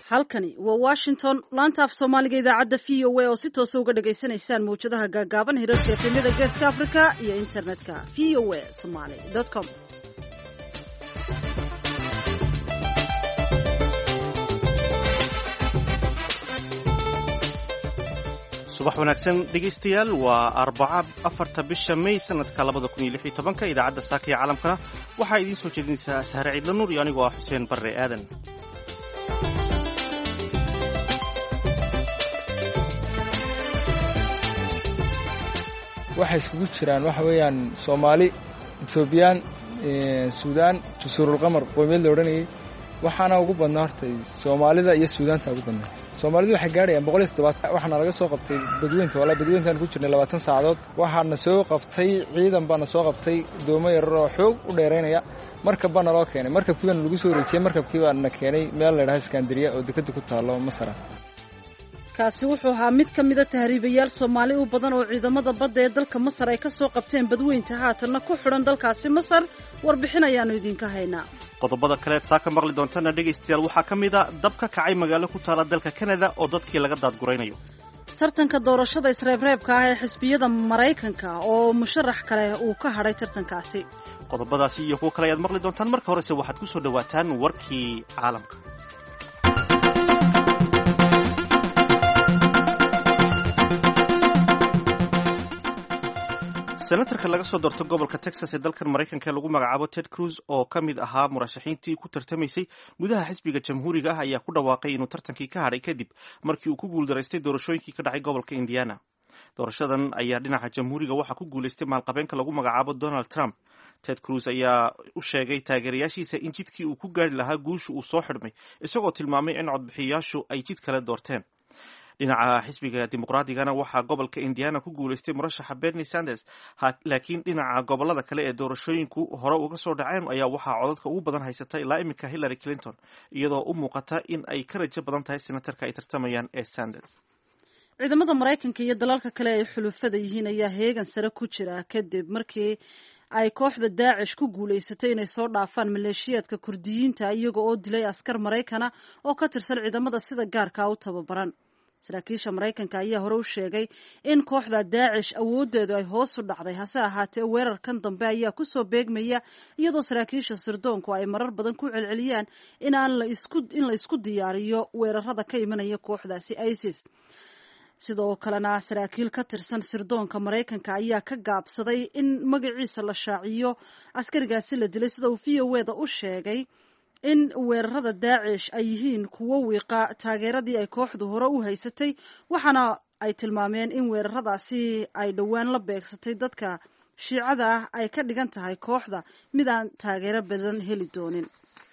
halkani waa washington laanta af soomaaliga idaacadda v o a oo si toosa uga dhagaysanaysaan mawjadaha gaagaaban hirarka efemyada geeska africa iyo internetka v o a somaly com subax wanaagsan dhegaystayaal waa arbaca afarta bisha may sanadka labada kun iyo lix iyo tobanka idaacadda saaka iyo caalamkana waxaa idiin soo jeedinaysaa sahre ciidla nuur iyo anigoo ah xuseen barre aadan waxay iskugu jiraan waxa weeyaan soomaali etoobiyaan suudaan jasuurulqamar qoomiyad la odhanayay waxaana ugu badnaa horta soomaalida iyo suudaanta ugu badnaa soomaalidu waxay gaadhayaan boqol iyo toddobaatan waxaana laga soo qabtay badweynta walaa badweyntaan ku jirnay labaatan saacadood waxaana soo qabtay ciidan baana soo qabtay doomo yarar oo xoog u dheeraynaya markab baana loo keenay markabkii baana lagu soo wareejiyey markabkii baana keenay meel ladhaha iskandariya oo dekada ku taallo masara kaasi wuxuu ahaa mid ka mida tahriibayaal soomaali u badan oo ciidamada badda ee dalka masar ay ka soo qabteen badweynta haatanna ku xidhan dalkaasi masar warbixin ayaannu idinka haynaa qodobada kaleed saa ka maqli doontana dhegaystayaal waxaa ka mid a dab ka kacay magaalo ku taala dalka kanada oo dadkii laga daadguraynayo tartanka doorashada isreebreebka ah ee xisbiyada maraykanka oo musharax kale uu ka hadhay tartankaasi qodobadaasi iyo kuwo kale ayaad maqli doontaan marka horese waxaad ku soo dhowaataan warkii caalamka senatarka laga soo doorto gobolka texas ee dalkan maraykanka lagu magacaabo ted cruz oo ka mid ahaa murashaxiintii ku tartamaysay gudaha xisbiga jamhuuriga ah ayaa ku dhawaaqay inuu tartankii ka hadhay kadib markii uu ku guuldaraystay doorashooyinkii ka dhacay gobolka indiana doorashadan ayaa dhinaca jamhuuriga waxaa ku guulaystay maalqabeenka lagu magacaabo donald trump ted cruz ayaa u sheegay taageerayaashiisa in jidkii uu ku gaari lahaa guusha uu soo xidhmay isagoo tilmaamay in codbixiyayaashu ay jid kale doorteen dhinaca xisbiga dimuqraadigana waxaa gobolka indiana ku guulaystay murashaxa bernie sanders laakiin dhinaca gobolada kale ee doorashooyinku hore uga soo dhaceen ayaa waxaa codadka ugu badan haysata ilaa iminka hillary clinton iyadoo u muuqata in ay ka rajo badan tahay senatarka ay tartamayaan ee sanders ciidamada maraykanka iyo dalalka kale ay xulufada yihiin ayaa heegan sare ku jira kadib markii ay kooxda daacish ku guulaysatay inay soo dhaafaan maleeshiyaadka kurdiyiinta iyaga oo dilay askar maraykana oo ka tirsan ciidamada sida gaarka u tababaran saraakiisha maraykanka ayaa hore u sheegay in kooxda daacish awoodeedu ay hoos u dhacday hase ahaatee weerarkan dambe ayaa kusoo beegmaya iyadoo saraakiisha sirdoonku ay marar badan ku celceliyaan in la isku diyaariyo weerarada ka imanaya kooxdaasi isis sidoo kalena saraakiil ka tirsan sirdoonka maraykanka ayaa ka gaabsaday in magaciisa la shaaciyo askarigaasi la dilay sida uu v o eda u sheegay in weerarada daacish ay yihiin kuwo wiiqa taageeradii ay kooxdu hore u haysatay waxaana ay tilmaameen in weeraradaasi ay dhowaan la beegsatay dadka shiicada ah ay ka dhigan tahay kooxda mid aan taageero badan heli doonin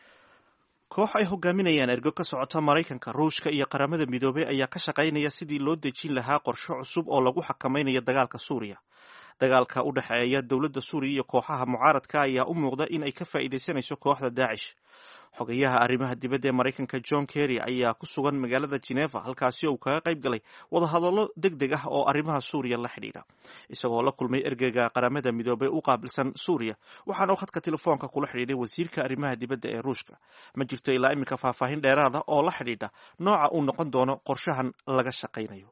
koox ay hogaaminayaan ergo ka socota maraykanka ruushka iyo qaramada midoobey ayaa ka shaqaynaya sidii loo dejin lahaa qorshe cusub oo lagu xakamaynayo dagaalka suuriya dagaalka u dhexeeya dowladda suuriya iyo kooxaha mucaaradka ayaa u muuqda in ay ka faa'iidaysanayso kooxda daacish xogayaha arrimaha dibadda ee maraykanka john kerry ayaa ku sugan magaalada geneva halkaasi uu kaga qayb galay wadahadallo deg deg ah oo arrimaha suuriya la xidhiidha isagoo la kulmay ergeyga qaramada midoobey u qaabilsan suuriya waxaana khadka telefoonka kula xidhiidhay wasiirka arrimaha dibadda ee ruushka ma jirto ilaa iminka faahfaahin dheeraada oo la xidhiidha nooca uu noqon doono qorshahan laga shaqaynayo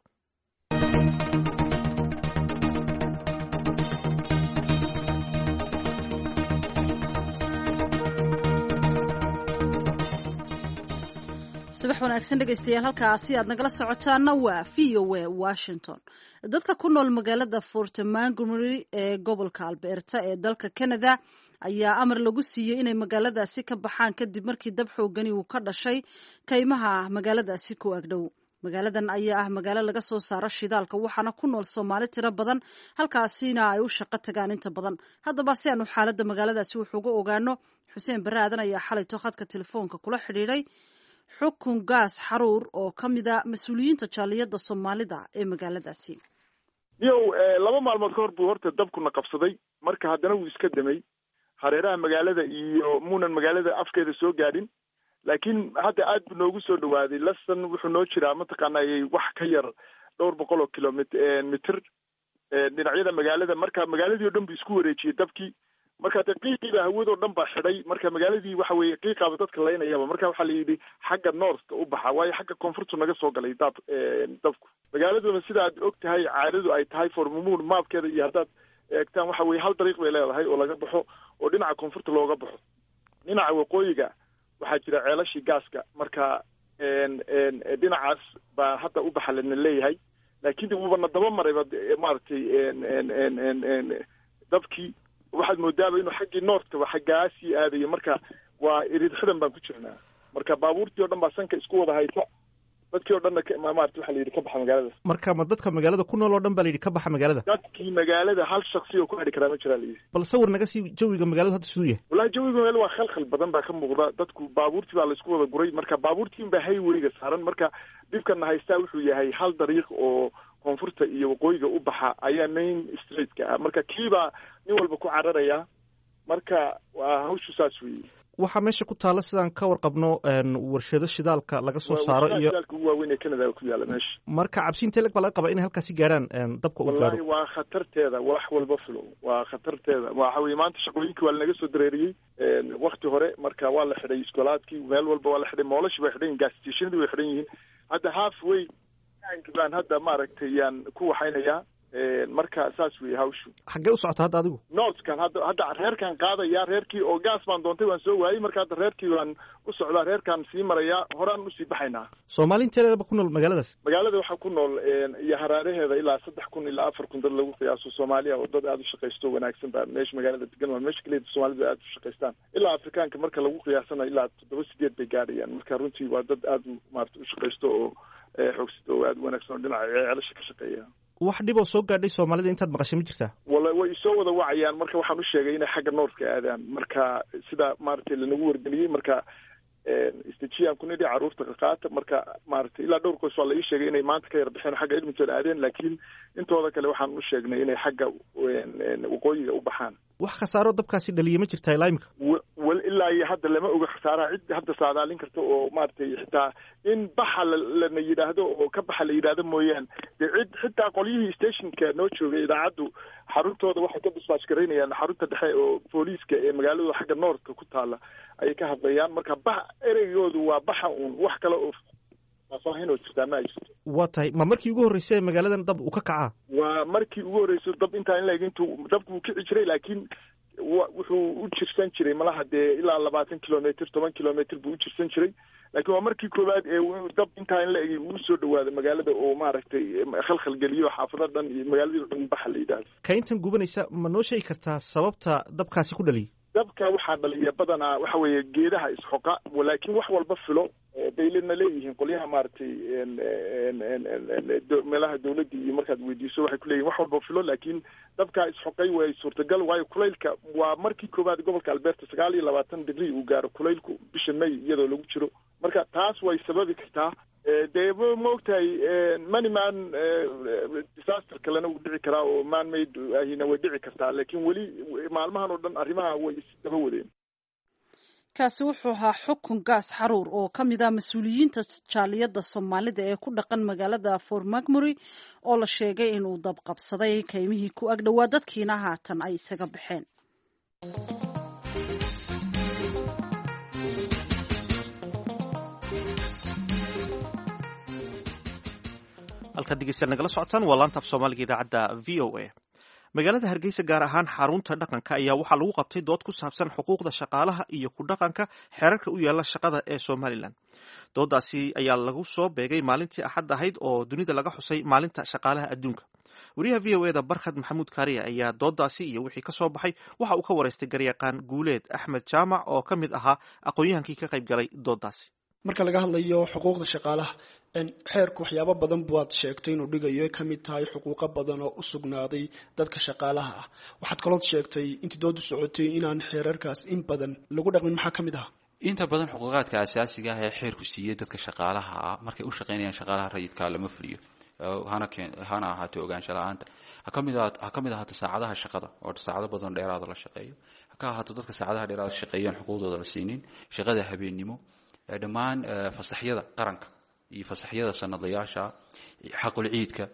subax wanaagsan dhegaystayaal halkaasi aad nagala socotaana waa v o a washington dadka ku nool magaalada fort montgomery ee gobolka alberta ee dalka canada ayaa amar lagu siiyey inay magaaladaasi ka baxaan kadib markii dab xoogani uu ka dhashay kaymaha magaaladaasi ku agdhow magaaladan ayaa ah magaalo laga soo saaro shidaalka waxaana ku nool soomaali tiro badan halkaasina ay u shaqo tagaan inta badan haddaba si aanu xaaladda magaaladaasi wuxuuga ogaano xuseen barre aadan ayaa xalayto khadka telefoonka kula xidhiidhay xukun gaas xaruur oo ka mid a mas-uuliyiinta jaaliyadda soomaalida ee magaaladaasi niyow laba maalmood ka hor buu horta dabkuna qabsaday marka haddana wuu iska damay hareeraha magaalada iyo muunan magaalada afkeeda soo gaadhin laakiin hadda aad buu noogu soo dhawaaday lastan wuxuu noo jiraa mataqaana wax ka yar dhowr boqol oo kilomit mitir dhinacyada magaalada marka magaaladii o dhan buu isku wareejiyey dabkii marka dee qiiqiiba hawadoo dhan baa xidhay marka magaaladii waxa weeye qiiqaaba dadka laynayaba marka waxaa la yidhi xagga northka u baxa waayo xagga koonfurtu naga soo galay daad dabku magaaladuna sida aad og tahay caadadu ay tahay formamuun maabkeeda iyo haddaad eegtaan waxa weye hal dariiq bay leedahay oo laga baxo oo dhinaca koonfurta looga baxo dhinaca waqooyiga waxaa jira ceelashii gaaska marka dhinacaas baa hadda u baxa lana leeyahay laakiin wuubana daba marayba maaragtay dabkii waxaad moodaaba inuu xaggii noortkaba xaggaasii aadayo marka waa irid xidan baan ku jirnaa marka baabuurtii o dhan baa sanka isku wada haysa dadkii o dhanna maarata waxa la yidhi ka baxa magaalada marka ma dadka magaalada ku nool oo dhan ba la yidhi ka baxa magaalada dadkii magaalada hal shaksi oo ku hadhi karaa ma jiraa la yidhi bal sawir naga sii jawiga magaaladu hadda siduu yahay wallahi jawiga magaalada waa khalkhal badan baa ka muuqda dadku baabuurtii baa laisku wada guray marka baabuurtiin baa hayweyga saaran marka dhibkana haystaa wuxuu yahay hal dariiq oo koonfurta iyo waqooyiga u baxa ayaa main streetka ah marka kiibaa nin walba ku cararaya marka waa hawshu saas weeye waxaa meesha ku taalla sidaan ka warqabno warshado shidaalka laga soo saaro iyo shidaalka ugu waaweyn ee canada ku yaala meesha marka cabsiinta leg baa laga qabaa inay halkaasi gaarhaan dabka uu wallahi gaaro waa khatarteeda wax walba fulo waa khatarteeda waxa weye maanta shaqooyinkii waa lanaga soo dareeriyey wakti hore marka waa la xidhay iskoolaadkii meel walba waa la xidhay moolashii bay xidhan yihin gas stationadii way xidhan yihiin hadda half way baan hadda maaragtay yaan ku waxaynayaa marka saas weye hawshu xaggee u socota hadda adigu northkan hadda hadda reerkan qaadaya reerkii oo gaas baan doontay waan soo waayey marka hadda reerkii waan u socdaa reerkaan sii marayaa horaan usii baxaynaa soomaali inteedaba ku nool magaaladaas magaalada waxaa ku nool iyo haraaraheeda ilaa saddex kun ilaa afar kun dad lagu qiyaaso soomaaliya oo dad aada u shaqaysto wanaagsan baa meesha magaalada degan waa meesha keliya soomaalida aada u shaqaystaan ilaa afrikaanka marka lagu qiyaasana ilaa toddoba sideed bay gaadhayaan marka runtii waa dad aada u maarata u shaqaysto oo xoogsito oo aada u wanaagsan oo dhinaca ceelasha ka shaqeeya wax dhib oo soo gaadhay soomaalida intaad maqashay ma jirtaa wala way soo wada wacayaan marka waxaan u sheegay inay xagga noortka aadaan marka sida maaragtay lanagu wargeliyey marka istejiyaan ku nidhi carruurta qaqaata marka maaragtay ilaa dhowr qoys waa la ii sheegay inay maanta ka yar baxeen xagga edmonton aadeen laakiin intooda kale waxaan u sheegnay inay xagga waqooyiga u baxaan wax khasaaro dabkaasi dhaliya ma jirtaa ilaa imika wal ilaa iyo hadda lama oga khasaaraha cid hadda saadaalin karta oo maaragtay xitaa in baxa lana yidhaahdo oo ka baxa la yidhaahdo mooyaane dee cid xitaa qolyihii stationka noo joogay idaacaddu xaruntooda waxay ka disbaas garaynayaan xarunta dhexe oo booliiska ee magaalada xagga noortka ku taala ayay ka hadlayaan marka bax ereygoodu waa baxa uun wax kale oo faahfaahin oo jirtaa ma ay jirto waa tahay ma markii ugu horreysay ee magaaladan dab uu ka kacaa waa markii ugu horreyso dab intaa in laeg intuu dabku wuu kici jiray laakiin wuxuu u jirsan jiray malaha dee ilaa labaatan kilometr toban kilometr buu u jirsan jiray laakiin waa markii koowaad ee dab intaa in la egay uu soo dhawaado magaalada oo maaragtay khalkhal geliyo xaafado dhan iyo magaaladii dhan baxa la yidhaahdo kaintan gubanaysa ma noo sheegi kartaa sababta dabkaasi ku dhaliyay dabka waxaa dhaliya badanaa waxa weeye geedaha isxoqa laakiin wax walba filo baylena leeyihiin qolyaha maaragtay meelaha dawladda iyo markaad weydiiso waxay kuleeyihin wax walba filo laakiin dabkaa isxoqay way suurtagal waayo kulaylka waa markii koowaad gobolka alberta sagaal iyo labaatan digrii uu gaaro kulaylku bisha may iyadoo lagu jiro marka taas way sababi kartaa dee ma ogtahay maniman disaster kalena wuu dhici karaa oo man made ahina way dhici kartaa laakiin weli maalmahan oo dhan arrimaha way isdaba wadeen kaasi wuxuu ahaa xukun gaas xaruur oo ka mid ah mas-uuliyiinta jaaliyadda soomaalida ee ku dhaqan magaalada fort macmury oo la sheegay inuu dabqabsaday kaymihii ku ag dhowaa dadkiina haatan ay isaga baxeen halkaad dhegeystayaal nagala socotaan waa laanta af soomaaliga idaacadda v o a magaalada hargeysa gaar ahaan xarunta dhaqanka ayaa waxaa lagu qabtay dood ku saabsan xuquuqda shaqaalaha iyo ku dhaqanka xeerarka u yaala shaqada ee somalilan doodaasi ayaa lagu soo beegay maalintii axad ahayd oo dunida laga xusay maalinta shaqaalaha adduunka wariyaha v o eda barkhad maxamuud kaariya ayaa doodaasi iyo wixii ka soo baxay waxa uu ka waraystay garyaqaan guuleed axmed jaamac oo ka mid ahaa aqoon-yahankii ka qayb galay doodaasi marka laga hadlayo xuquuqda shaqaalaha xeerku waxyaabo badan baad sheegtay inuu dhigayo ay kamid tahay xuquuqo badan oo u sugnaaday dadka shaqaalaha ah waxaad kalood sheegtay intii doodu socotay inaan xeerarkaas in badan lagu dhaqmin maxaa ka mid ah inta badan xuquuqaadka asaasiga ah ee xeerku siiyey dadka shaqaalaha ah markay u shaqaynayaan shaqaalaha rayidka lama fuliyo hana ahaato ogaansho la-aanta ha ka mid ahaato saacadaha shaqada oo saacado badan dheeraada la shaqeeyo ha ka ahaato dadka saacadaha dheeraada shaqeeyaan xuquuqdooda la siinin shaqada habeennimo dhammaan fasaxyada qaranka iyo fasaxyada sanadlayaasha xaqul ciidka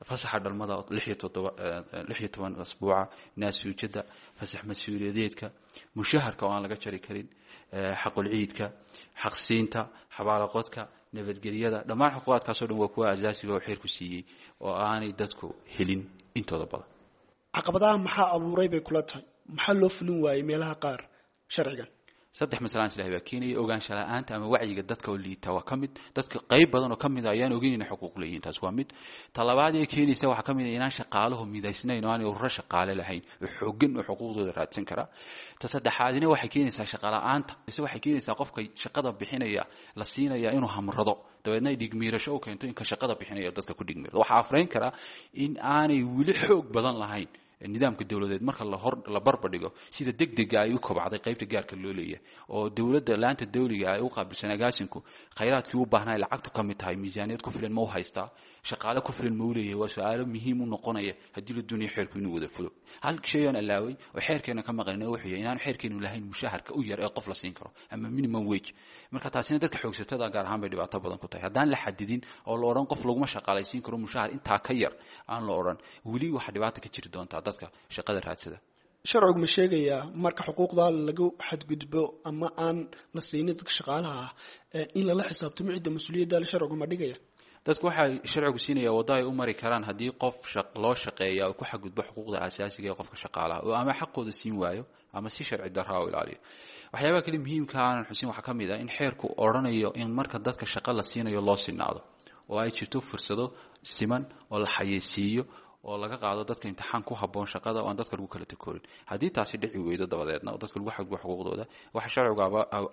fasaxa dhalmada lix iyo toddoba lix iyo toban asbuuca naasuujada fasax mas-uuliyadeedka mushaharka oo aan laga jari karin xaqulciidka xaqsiinta xabaalaqodka nabadgelyada dhammaan xuquuqaadkaasoo dhan waa kuwa asaasiga oo xeerku siiyey oo aanay dadku helin intooda badan caqabadaha maxaa abuuray bay kula tahay maxaa loo fulin waayey meelaha qaar sharcigan saddex masalaan islahi baa keenaya ogaansha la-aanta ama wacyiga dadka oo liita waa ka mid dadka qayb badan oo ka mid a ayaan ogeyn inay xuquuq leeyihin taas waa mid talabaad ee keenaysa waxaa ka mid a inaan shaqaaluhu midaysnayn oo aanay ururo shaqaale lahayn oo xooggan oo xuquuqdooda raadsan kara ta saddexaadina waxay keenaysaa shaqala-aanta mise waxay keenaysaa qofka shaqada bixinaya la siinaya inuu hamrado dabeedna ay dhigmiirasho u keento inka shaqada bixinaya dadka ku dhigmiirado waxaa afrayn karaa in aanay weli xoog badan lahayn nidaamka dowladeed marka lahor la barbardhigo sida deg dega ay u kobcday qaybta gaarka loo leeyahay oo dowladda laanta dawliga ay u qaabilsan agaasinku khayraadkii u baahnaa lacagtu ka mid tahay miisaaniyad ku filan ma u haystaa shaqaale ku filan ma u leeyahay waa su-aalo muhiim u noqonaya haddii la duniya xeerku inuu wada fulo hal shay aan allaaway oo xeerkeena ka maqlin wuxuu yahay inaan xeerkeenu lahayn mushaharka u yar ee qof la siin karo ama minimum wage marka taasina dadka xoogsatada gaar ahaan bay dhibaato badan ku tahay haddaan la xadidin oo la odhan qof laguma shaqaalaysiin karo mushahar intaa ka yar aan la odhan weli waxaa dhibaata ka jiri doontaa dadka shaqada raadsada sharcigu ma sheegayaa marka xuquuqda lagu xadgudbo ama aan la siinin dadka shaqaalaha ah in lala xisaabtamo cidda mas-uuliyadda sharcigu ma dhigaya dadku waxay sharcigu siinaya waddo ay u mari karaan haddii qof loo shaqeeya oo ku xadgudbo xuquuqda asaasiga ee qofka shaqaalaha oo ama xaqooda siin waayo ama si sharci darraa u ilaaliyo waxyaabaha kale muhiimka aanan xusin waxaa ka mid ah in xeerku odhanayo in marka dadka shaqo la siinayo loo sinaado oo ay jirto fursado siman oo la xayeysiiyo oo laga qaado dadka imtixaan ku haboon shaqada oo aan dadka lagu kala takoorin haddii taasi dhici weydo dabadeedna oo dadka lagu xadgubo xuquuqdooda waxaa sharcigu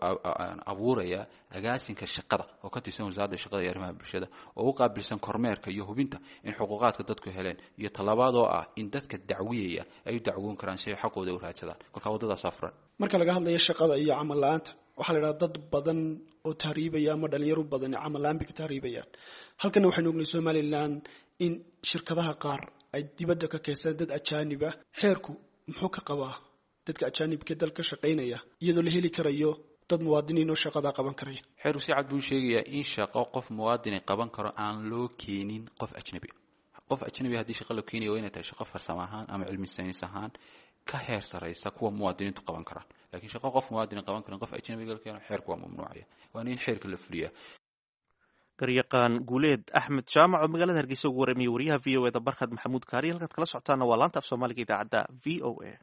abuuraya agaasinka shaqada oo ka tirsan wasaaradda shaqada iyo arrimaha bulshada oo u qaabilsan kormeerka iyo hubinta in xuquuqaadka dadku heleen iyo talabaad oo ah in dadka dacwiyaya ay u dacwoon karaan si ay xaqooda u raadsadaan kolkaa waddadaas afran marka laga hadlayo shaqada iyo camal la-aanta waxaa la idhaha dad badan oo tahriibaya ama dhalinyaro badan camal la-aan bay ka tahriibayaan halkana waxaynu ognay somalilan in shirkadaha qaar ay dibadda ka keensadaan dad ajaanib ah xeerku muxuu ka qabaa dadka ajaanibka dal ka shaqaynaya iyadoo la heli karayo dad muwaadiniin oo shaqadaa qaban karaya xeerku si cad buu sheegayaa in shaqo qof muwaadini qaban karo aan loo keenin qof ajnabi qof ajnabi haddii shaqa loo keenaya waa inay tahay shaqo farsamo ahaan ama cilmi saynis ahaan ka heer saraysa kuwa muwaadiniintu qaban karaan lakiin shaqo qof muwaadini qaban karin qof ajnabiga la keeno xeerku waa mamnuucaya waana in xeerka la fuliyaa garyaqaan guuleed axmed jaamac oo magaalada hargeysa ugu waramiye wariyaha v o eda barkhad maxamuud kaariy halkaad kala socotaana waa laanta af soomaaliga idaacadda v o a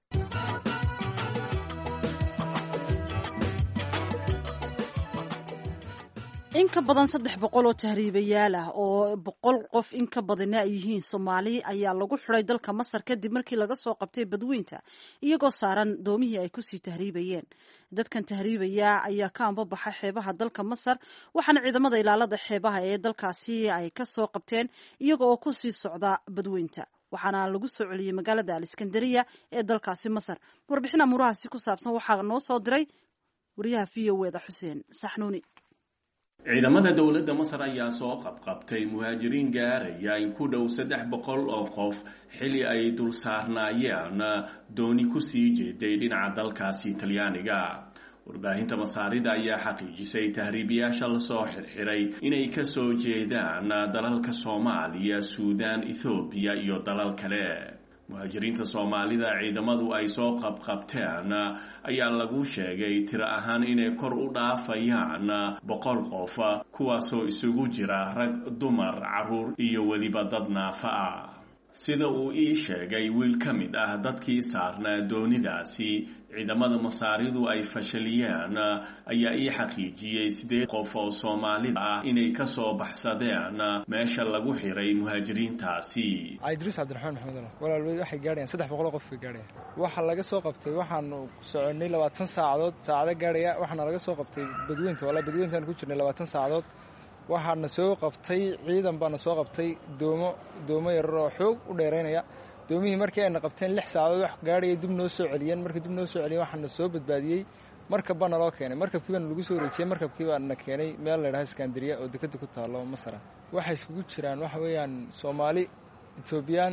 in ka badan saddex boqol oo tahriibayaal ah oo boqol qof in ka badana ay yihiin soomaali ayaa lagu xiday dalka masar kadib markii laga soo qabtay badweynta iyagoo saaran doomihii ay kusii tahriibayeen dadkan tahriibaya ayaa ka ambabaxa xeebaha dalka masar waxaana ciidamada ilaalada xeebaha ee dalkaasi ay ka soo qabteen iyaga oo kusii socda badweynta waxaana lagu soo celiyey magaalada aliskandariya ee dalkaasi masar warbixin amuurahaasi ku saabsan waxaa noo soo diray wariyaha v o eda xuseen saxnuuni ciidamada dowladda masar ayaa soo qabqabtay muhaajiriin gaaraya in ku dhow saddex boqol oo qof xili ay dul saarnaayeen dooni kusii jeeday dhinaca dalkaasi talyaaniga warbaahinta masaarida ayaa xaqiijisay tahriibiyaasha lasoo xirxiray inay kasoo jeedaan dalalka soomaaliya suudaan ethoobiya iyo dalal kale muhaajiriinta soomaalida ciidamadu ay soo qabqabteen ayaa lagu sheegay tiro ahaan inay kor u dhaafayaan boqol qof kuwaasoo isugu jira rag dumar caruur iyo weliba dad naafa ah sida uu ii sheegay wiil ka mid ah dadkii saarnaa doonidaasi ciidamada masaaridu ay fashaliyeen ayaa ii xaqiijiyey sideed qof oo soomaalida ah inay kasoo baxsadeen meesha lagu xiray muhaajiriintaasi cabdiruus cabdiraxmaan maxamed walaal waxay gaadhayaan saddex boqoloo qof bay gaadhayaan waxaa laga soo qabtay waxaanu soconay labaatan saacadood saacado gaadhaya waxaana laga soo qabtay badweynta wala badweyntaan ku jirnay labaatan saacadood waxaana soo qabtay ciidan baana soo qabtay doomo doomo yarar oo xoog u dheeraynaya doomihii markii ayna qabteen lix saacadood wax gaadhaya dib noo soo celiyeen markii dib noo soo celiyeen waxaana soo badbaadiyey markab baana loo keenay markabkii baana lagu soo wareejiyey markabkii baana keenay meel la ydhaha iskandariya oo dekeda ku taalo masara waxay iskugu jiraan waxa weeyaan soomaali etoobiyaan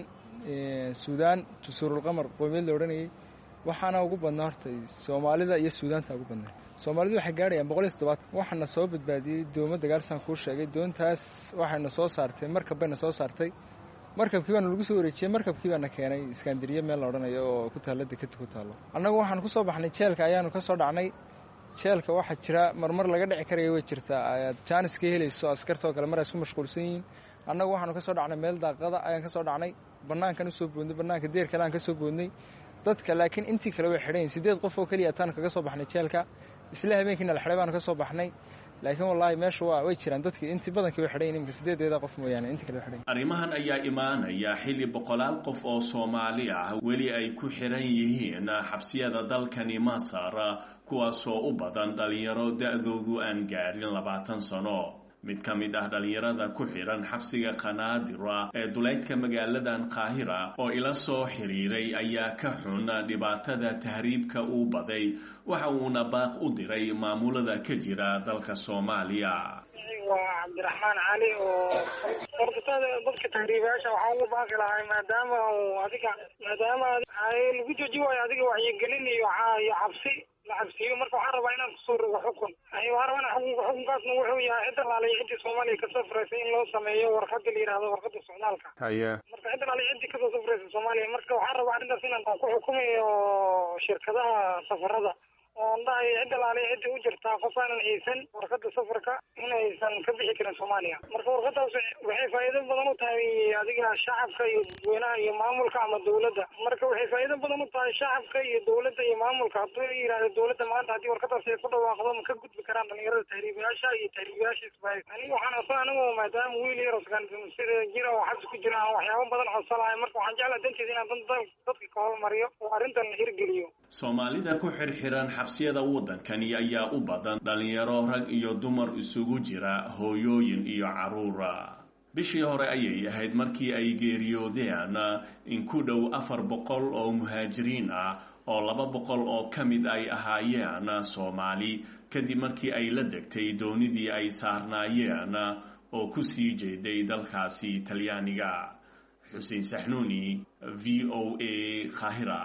suudaan jasuurulqamar qoomiyad la odhanayay waxaana ugu badnaa horta soomaalida iyo suudaanta ugu badnaa soomaalidu waxay gaadhayaan boqol iyo toddobaatan waxaana soo badbaadiyey doomo dagaalsan kuu sheegay doontaas waxayna soo saartay markab bayna soo saartay markabkii baana lagu soo wareejiyey markabkii baana keenay iskandariya meel la odhanayo oo ku taalla dekeda ku taallo annagu waxaan ku soo baxnay jeelka ayaanu ka soo dhacnay jeelka waxaa jira marmar laga dhici karaya way jirtaa ayaad jaanis ka helayso askarta oo kale mar ay isku mashquulsan yihiin annagu waxaanu ka soo dhacnay meel daaqada ayaan ka soo dhacnay bannaankan usoo boodnay bannaanka deer kale aan ka soo boodnay dadka laakiin intii kale way xidhan yihin siddeed qof oo keliya ataan kaga soo baxnay jeelka isla habeenkiina la xidhay baanu ka soo baxnay laakiin wallaahi meesha waa way jiraan dadkii intii badankii way xidhan yihin iminka siddeedeeda qof mooyaane intii kale way xidhan arrimahan ayaa imaanaya xilli boqolaal qof oo soomaali ah weli ay ku xiran yihiin xabsiyada dalkani masar kuwaasoo u badan dhalinyaro da-doodu aan gaadhin labaatan sano mid ka mid ah dhalinyarada ku xidhan xabsiga qanaadira ee duleydka magaaladan qaahira oo ila soo xiriiray ayaa ka xun dhibaatada tahriibka uu baday waxa uuna baaq u diray maamulada ka jira dalka soomaaliya waa cabdiraxmaan cali oo horta dadka tahriibayaasha waxaa ugu baaqi lahay maadaama adiga maadaama lagu jooji waayo adiga wacyigelin iyo iyo cabsi la cabsiiyo marka waxaan rabaa inaan kusoo rogo xukun waxaan rabaa xukunka xukunkaasna wuxuu yahay cid alaaliya ciddii soomaaliya kasoo furaysay in loo sameeyo warqada la yidhahdo warqada socdaalka haye marka cid alaaliya ciddii kasoo safraysa soomaaliya marka waxaan rabaa arrintaas inaan ku xukumayo shirkadaha safarada oon dhahay cid alaaliya ciddii u jirtaa qof aanan haysan warqada safarka inaysan ka bixi karin soomaaliya marka warqadaas waxay faa'iido badan u tahay adiga shacabka iyo dadweynaha iyo maamulka ama dawladda marka waxay faa'iido badan u tahay shacabka iyo dawladda iyo maamulka hadduu yidhahdo dawladda maanta haddii warqadaas ay ku dhawaaqdo ma ka gudbi karaan dhalinyarada tahriibayaasha iyo tahriibayaasha isbahay aniga waxaan codsan anigu maadaama wiil yar sida jira oo xabsi ku jira aan waxyaabo badan codsanahay marka waxaan jeclaa danteeda inaan dadka ka hormariyo oo arrintan la hirgeliyo soomaalida ku xirxiran xabsiyada waddankani ayaa u badan dhalinyaro rag iyo dumar isugu jira hooyooyin iyo carruura bishii hore ayay ahayd markii ay geeriyoodeen in ku dhow afar boqol oo muhaajiriin ah oo laba boqol oo ka mid ay ahaayeen soomaali kadib markii ay la degtay doonidii ay saarnaayeen oo ku sii jeeday dalkaasi talyaaniga xuseen saxnuuni v o a khahira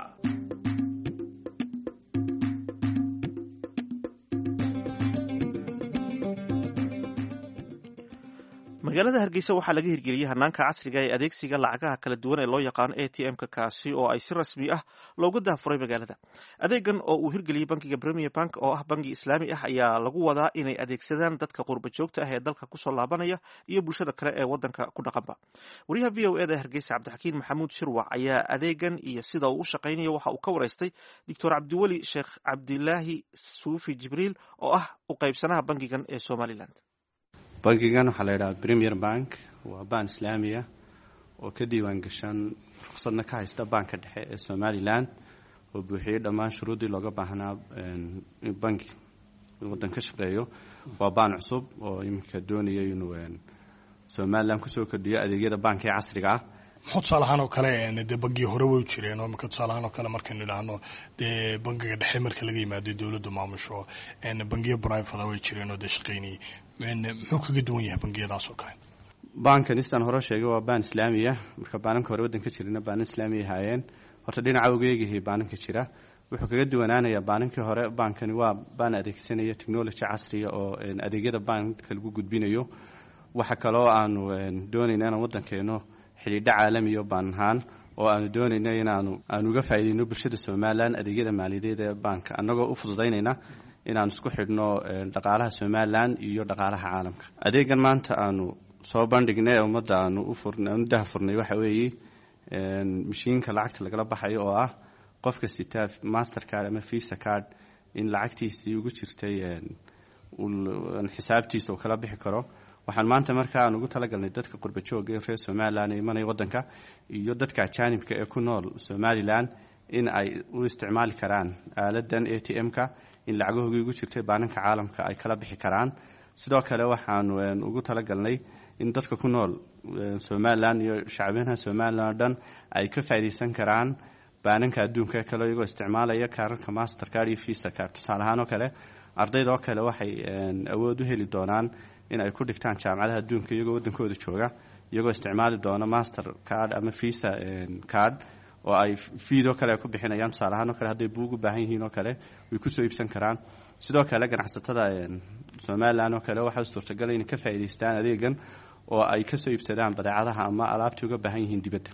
magaalada hargeysa waxaa laga hirgeliyey hanaanka casriga ee adeegsiga lacagaha kala duwan ee loo yaqaano a t m-ka kaasi oo ay si rasmi ah looga daafuray magaalada adeegan oo uu hirgeliyey bankiga premier bank oo ah bangi islaami ah ayaa lagu wadaa inay adeegsadaan dadka qurba joogta ah ee dalka kusoo laabanaya iyo bulshada kale ee wadanka ku dhaqanba wariyaha v o eda hargeysa cabdixakiin maxamuud shirwac ayaa adeegan iyo sida uu u shaqaynayo waxa uu ka waraystay doctor cabdiweli sheekh cabdilaahi suufi jibriil oo ah u qaybsanaha bankigan ee somalilan bankigan waxaa la yidhaha premier bank waa baan islaamiya oo ka diiwaan gashan ruqsadna ka haysta baanka dhexe ee somalilan oo buuxiyey dhammaan shuruuddii looga baahnaa banki waddan ka shaqeeyo waa baan cusub oo iminka doonaya inuu somalilan kusoo kordhiyo adeegyada baanka ee casriga ah muxuu tusaalahaan oo kale dee bangii hore way jireen oo imika tusaalahaan oo kale markaynu idhaahno dee bangiga dhexe marka laga yimaado dowladdu maamusho bangiyo brivada way jireen oo dee shaqaynayay muxuu kaga duwan yahay bangiyadaas oo kale baankan istaan hore sheegay waa baan islaamiya marka baananka hore waddanka jirana baanan islaamiya haayeen horta dhinaca ogeegihii baananka jira wuxuu kaga duwanaanayaa baanankii hore baankani waa baan adeegsanaya technology casriya oo adeegyada baanka lagu gudbinayo waxa kaloo aanu doonayna inaan waddankeeno xidhiidho caalamiyo baan ahaan oo aanu doonayna inaanu aanu uga faa'iideyno bulshada somalilan adeegyada maaliyadeed ee baanka annagoo u fududaynayna inaanu isku xidhno dhaqaalaha somalilan iyo dhaqaalaha caalamka adeegan maanta aanu soo bandhignay ee ummadda aanu uaanu daha furnay waxa weeye mashiinka lacagta lagala baxayo oo ah qofka sitaa master card ama visa card in lacagtiisii ugu jirtay xisaabtiisa uu kala bixi karo waxaan maanta markaa aan ugu talagalnay dadka qurba jooga ee reer somalilan ee imanaya waddanka iyo dadka ajaanibka ee ku nool somalilan in ay u isticmaali karaan aaladan a t m-ka in lacagahoogii ugu jirtay baananka caalamka ay kala bixi karaan sidoo kale waxaanu ugu talagalnay in dadka ku nool somalilan iyo shacbinaha somalilan oo dhan ay ka faa'iidaysan karaan baananka adduunka kale iyagoo isticmaalaya kaararka master card iyo visa card tusaale ahaan oo kale ardayda oo kale waxay awood u heli doonaan in ay ku dhigtaan jaamacadaha adduunka iyagoo waddankooda jooga iyagoo isticmaali doona master card ama visa card oo ay fiidoo kale ay ku bixinayaan tusaale ahaan oo kale hadday buug u baahan yihiin oo kale way kusoo iibsan karaan sidoo kale ganacsatada somalilan oo kale waxaa suurtagalay inay ka faa'iidaystaan adeegan oo ay kasoo iibsadaan badeecadaha ama alaabtii uga baahan yihiin dibadda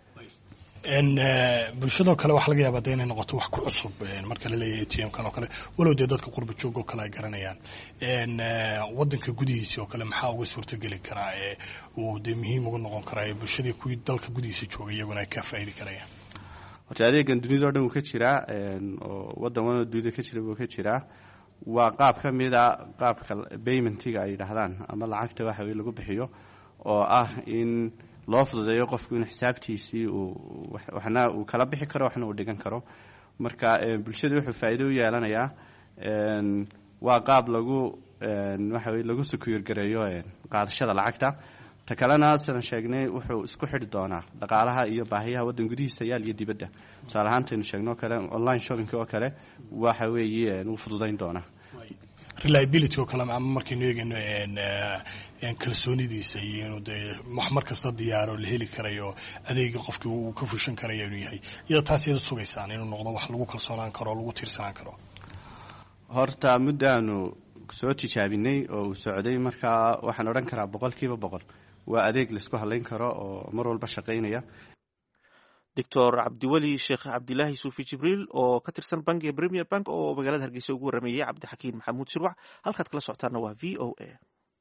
bulshadoo kale waxaa laga yaabaa de inay noqoto wax ku cusub marka laleeyahay a t m kan oo kale walow dee dadka qurba joog oo kale ay garanayaan wadanka gudihiisi oo kale maxaa uga suurtogeli karaa ee uu dee muhiim uga noqon karaa ee bulshadii kuwii dalka gudihiisa joogay iyaguna ay ka faa'idi karayaan horta adeegan dunida o dhan wuu ka jiraa oo wadan wanoo dunida ka jira buu ka jiraa waa qaab ka mid a qaabka baymentiga ay yidhaahdaan ama lacagta waxa weye lagu bixiyo oo ah in loo fududeeyo qofku in xisaabtiisii uu waxna uu kala bixi karo waxna uu dhigan karo marka bulshada wuxuu faa'iido u yeelanayaa waa qaab lagu waxa weye lagu sukuyorgareeyo qaadashada lacagta ta kalena sidan sheegnay wuxuu isku xidhi doonaa dhaqaalaha iyo baahiyaha waddan gudihiisa yaal iyo dibadda tusaale ahaantaynu sheegno o kale online shopping oo kale waxa weeye wuu fududayn doonaa reliability oo kale ama markaynu eegayno kalsoonidiisa iyo inuu dee wax mar kasta diyaaro la heli karayo adeega qofkii uu ka fushan karaya inuu yahay iyadoo taas iyada sugaysaan inuu noqdo wax lagu kalsoonaan karo o lagu tiirsanaan karo horta muddaanu soo tijaabinay oo uu socday markaa waxaan odhan karaa boqol kiiba boqol waa adeeg laisku halayn karo oo mar walba shaqaynaya doctor cabdiweli sheekh cabdilaahi suufi jibriil oo ka tirsan bankiga premier bank oo magaalada hargeysa ugu warameeyey cabdixakiin maxamuud shirwac halkaad kala socotaana waa v o a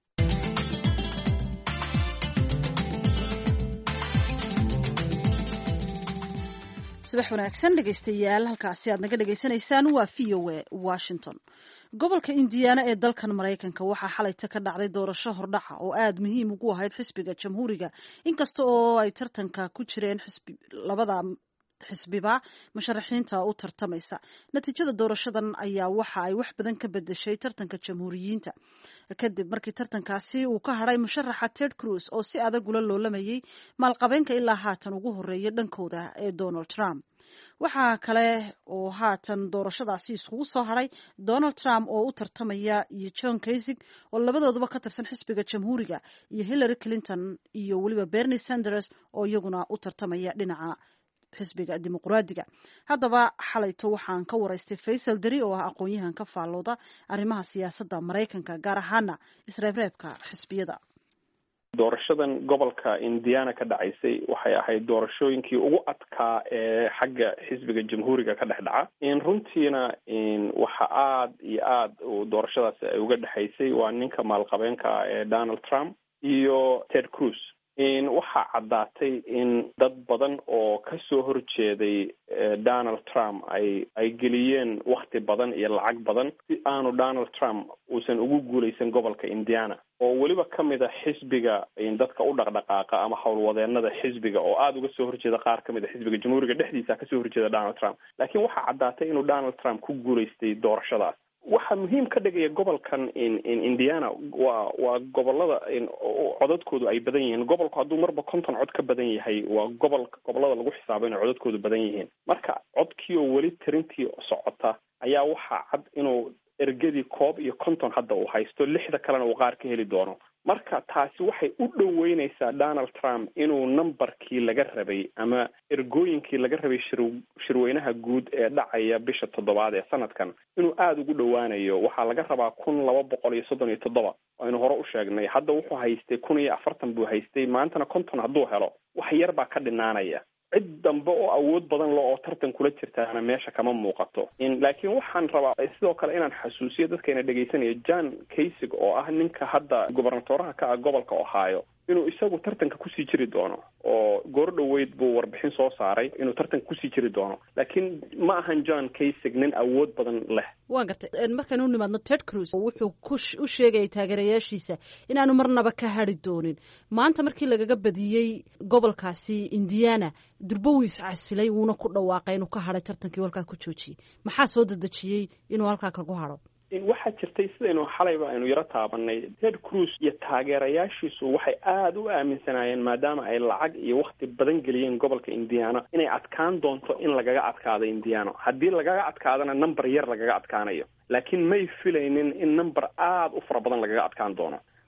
subax wanaagsan dhegaystayaal halkaasi aad naga dhagaysanaysaan waa v o a washington gobolka indiana ee dalkan maraykanka waxaa xalayta ka dhacday doorasho hordhaca oo aada muhiim ugu ahayd xisbiga jamhuuriga inkasta oo ay tartanka ku jireen labada xisbiba musharaxiinta u tartamaysa natiijada doorashadan ayaa waxa ay wax badan ka bedeshay tartanka jamhuuriyiinta kadib markii tartankaasi uu ka hadhay musharaxa ted cruz oo si adag ula loolamayay maalqabeenka ilaa haatan ugu horeeya dhankooda ee donald trump waxaa kale oo haatan doorashadaasi iskugu soo hadhay donald trump oo u tartamaya iyo john kaysig oo labadooduba ka tirsan xisbiga jamhuuriga iyo hillary clinton iyo weliba bernie sanders oo iyaguna u tartamaya dhinaca xisbiga dimuqraadiga haddaba xalayto waxaan ka waraystay faysal deri oo ah aqoon-yahan ka faallooda arrimaha siyaasadda maraykanka gaar ahaana isreebreebka xisbiyada doorashadan gobolka indiana ka dhacaysay waxay ahayd doorashooyinkii ugu adkaa ee xagga xisbiga jamhuuriga ka dhex dhaca in runtiina waxa aada iyo aada doorashadaasi ay uga dhexaysay waa ninka maalqabeenka ee donald trump iyo ted cruz waxaa caddaatay in dad badan oo kasoo horjeeday donald trump ay ay geliyeen wakti badan iyo lacag badan si aanu donald trump uusan ugu guuleysan gobolka indiana oo weliba ka mid a xisbiga dadka u dhaqdhaqaaqa ama howlwadeenada xisbiga oo aada uga soo horjeeda qaar ka mid a xisbiga jamhuuriga dhexdiisa kasoo horjeeda donald trump laakiin waxaa caddaatay inuu donald trump ku guuleystay doorashadaas waxaa muhiim ka dhigaya gobolkan indiana waa waa gobolada codadkoodu ay badan yihiin gobolku hadduu marba konton cod ka badan yahay waa gobol gobolada lagu xisaabo inay codadkoodu badan yihiin marka codkii oo weli tirintii socota ayaa waxaa cad inuu ergadii koob iyo konton hadda uu haysto lixda kalena uu qaar ka heli doono marka taasi waxay u dhoweyneysaa donald trump inuu numberkii laga rabay ama ergooyinkii laga rabay shir shirweynaha guud ee dhacaya bisha toddobaad ee sanadkan inuu aada ugu dhowaanayo waxaa laga rabaa kun laba boqol iyo soddon iyo toddoba aynu hore u sheegnay hadda wuxuu haystay kun iyo afartan buu haystay maantana konton hadduu helo wax yar baa ka dhinaanaya cid dambe oo awood badan le oo tartan kula jirtaana meesha kama muuqato laakiin waxaan rabaa sidoo kale inaan xasuusiyo dadkayna dhegaysanaya john kaysig oo ah ninka hadda gobernatoraha ka ah gobolka ohio inuu isagu tartanka kusii jiri doono oo goor dhoweyd buu warbixin soo saaray inuu tartanka kusii jiri doono laakiin ma ahan john kaysig nin awood badan leh waa gartay markaynu u nimaadno ted cruz wuxuu ku sheegayay taageerayaashiisa inaanu marnaba ka hadri doonin maanta markii lagaga badiyey gobolkaasi indiana durbo wuu iscasilay wuuna ku dhawaaqay inuu ka hadhay tartankii halkaa ku joojiyey maxaa soo dedejiyey inuu halkaa kagu hadho waxaa jirtay sidaynu xalayba aynu yaro taabanay ted cruz iyo taageerayaashiisu waxay aada u aaminsanaayeen maadaama ay lacag iyo wakti badan geliyeen gobolka indiana inay adkaan doonto in lagaga adkaado indiana haddii lagaga adkaadana number yar lagaga adkaanayo laakiin may filaynin in number aada u fara badan lagaga adkaan doono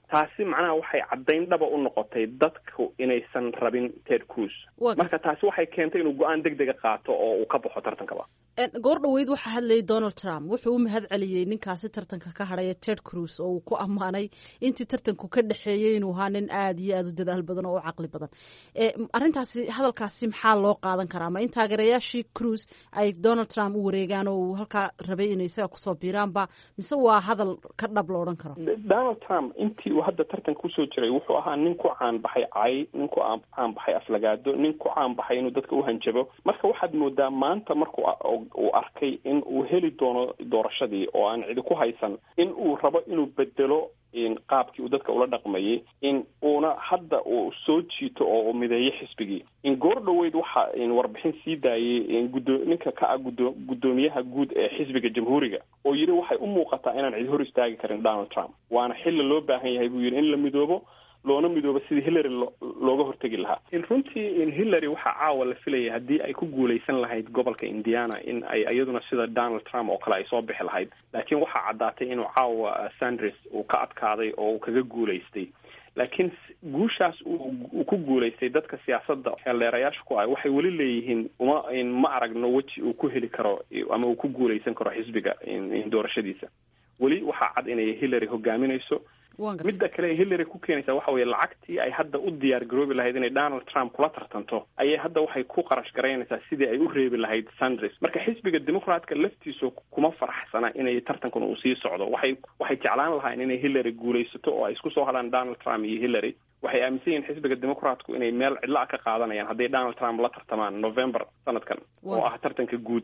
taasi macnaha waxay caddayn dhaba u noqotay dadku inaysan rabin ted cruz marka taasi waxay keentay inuu go-aan deg dega qaato oo uu ka baxo tartankaba goor dhoweyd waxaa hadlayay donald trump wuxuu u mahad celiyey ninkaasi tartanka ka hadhaya ted cruz oo uu ku ammaanay intii tartanku ka dhexeeyey inuu ahaa nin aada iyo aada u dadaal badan oo u caqli badan arrintaasi hadalkaasi maxaa loo qaadan karaa ma in taageerayaashii cruz ay donald trump u wareegaan oo uu halkaa rabay inay isaga kusoo biiraanba mise waa hadal ka dhab lo odhan karo donald trump intii uu hadda tartanka kusoo jiray wuxuu ahaa nin ku caan baxay cay nin ku caan baxay aflagaado nin ku caan baxay inuu dadka u hanjabo marka waxaad moodaa maanta marku uu arkay in uu heli doono doorashadii oo aan cidi ku haysan in uu rabo inuu bedelo qaabkii uu dadka ula dhaqmayay in uuna hadda uu soo jiito oo mideeyo xisbigii in goor dhoweyd waxa warbixin sii daayay gudo ninka ka ah gudo guddoomiyaha guud ee xisbiga jamhuuriga oo yidhi waxay u muuqataa inaan cid hor istaagi karin donald trump waana xilla loo baahan yahay buu yidhi in la midoobo loona midoobo sidii hillary looga hortegi lahaa in runtii in hillary waxaa caawa la filayay haddii ay ku guulaysan lahayd gobolka indiana in ay iyaduna sida donald trump oo kale ay soo bixi lahayd laakiin waxaa caddaatay inuu caawa sanders uu ka adkaaday oo uu kaga guulaystay laakiin guushaas uu ku guulaystay dadka siyaasadda xeeldheerayaasha ku ah waxay weli leeyihiin uma ma aragno weji uu ku heli karo ama uu ku guulaysan karo xisbiga doorashadiisa weli waxaa cad inay hillary hogaaminayso midda kale hillary ku keenaysa waxa weye lacagtii ay hadda u diyaar garoobi lahayd inay donald trump kula tartanto ayay hadda waxay ku qarash garaynaysaa sidii ay u reebi lahayd sanders marka xisbiga dimucratka laftiisu kuma faraxsana inay tartankan uu sii socdo waxay waxay jeclaan lahayn inay hillary guulaysato oo ay isku soo hadhaan donald trump iyo hillary waxay aaminsan yihiin xisbiga dimucratku inay meel cidla ka qaadanayaan hadday donald trump la tartamaan november sanadkan oo ah tartanka guud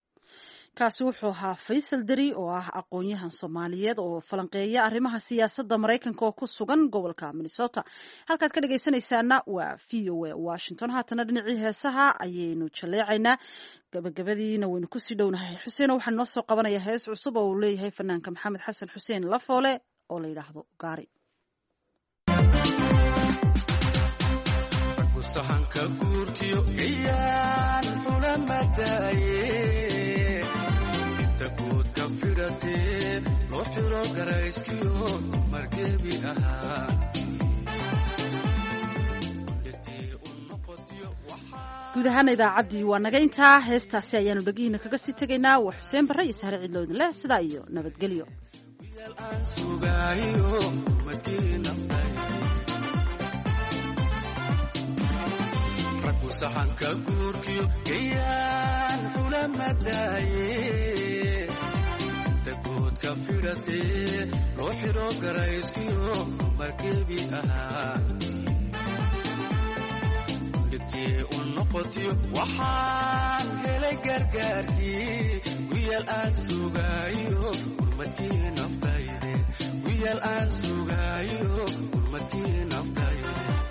kaasi wuxuu ahaa faysal deri oo ah aqoon-yahan soomaaliyeed oo falanqeeya arrimaha siyaasadda maraykanka oo ku sugan gobolka minnesota halkaad ka dhagaysanaysaana waa v o a washington haatana dhinacii heesaha ayaynu jaleecaynaa gabagabadiina waynu kusii dhownahay xuseeno waxaa noo soo qabanaya hees cusub oo uu leeyahay fanaanka maxamed xasan xuseen lafoole oo la yidhaahdo gaari guudka fidhatee loo xiro garayskiyo margebi ahaa guud ahaana idaacaddii waa naga intaa heestaasi ayaanu dhegihiina kaga sii tegaynaa waa xuseen barre iyo sahre cidloodin leh sidaa iyo nabadgelyo raggu saxanka guurkiyo gayaan xulamadaaye dagoodka fidhatee loo xiro garayskiyo margebi ahaa dhigtii u noqotiyo waxaan helay gargaarkii wiyaal aan sugaayo gurmadkii naftayde wiyaal aan sugaayo gurmadkii naftayde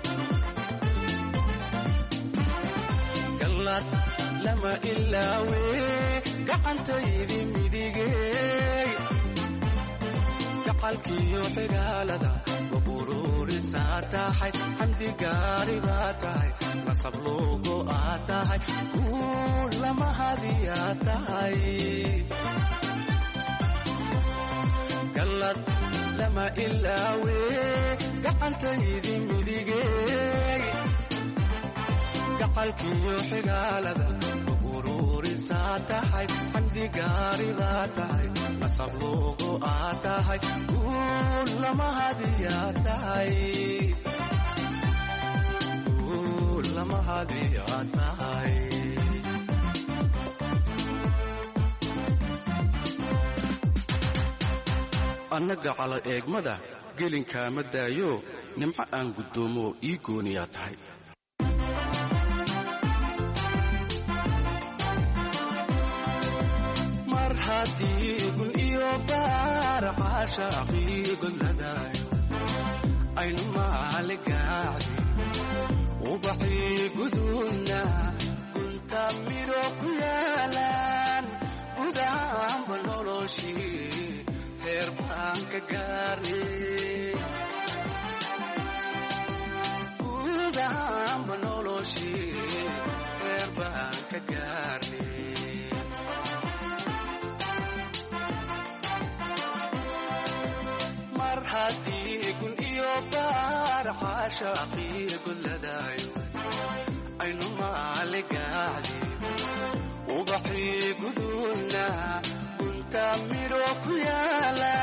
lama ilaawe gacantaydi midigey gacalkiyo xigaalada wabururisaa tahay xamdi gaari baa tahay nasab loogo aa tahay guul lama hadiyaa tahay gallad lama ilaawe gacantaydi midigey gacalkiyo xigaalada ururisaa tahay xamdi gaari baa tahay nasab loogo aa tahay guul lama hadiyaa tahay guul lama hadiyaa tahay annaga cala eegmada gelinkaama daayo nimco aan guddoomo ii gooniyaa tahay mar haddii gun iyo baar caashaaqii godladaayo aynu maali gaacdi ubaxii guduudna gunta midho ku yaalaan gudaanba noloshii heer baan ka gaarnay gudaanba noloshii heer baan ka gaarnay mar haddii gun iyo baar caashaaqii golladaayo aynu maaligacdi ubaxii gudulna gunta midho ku yaala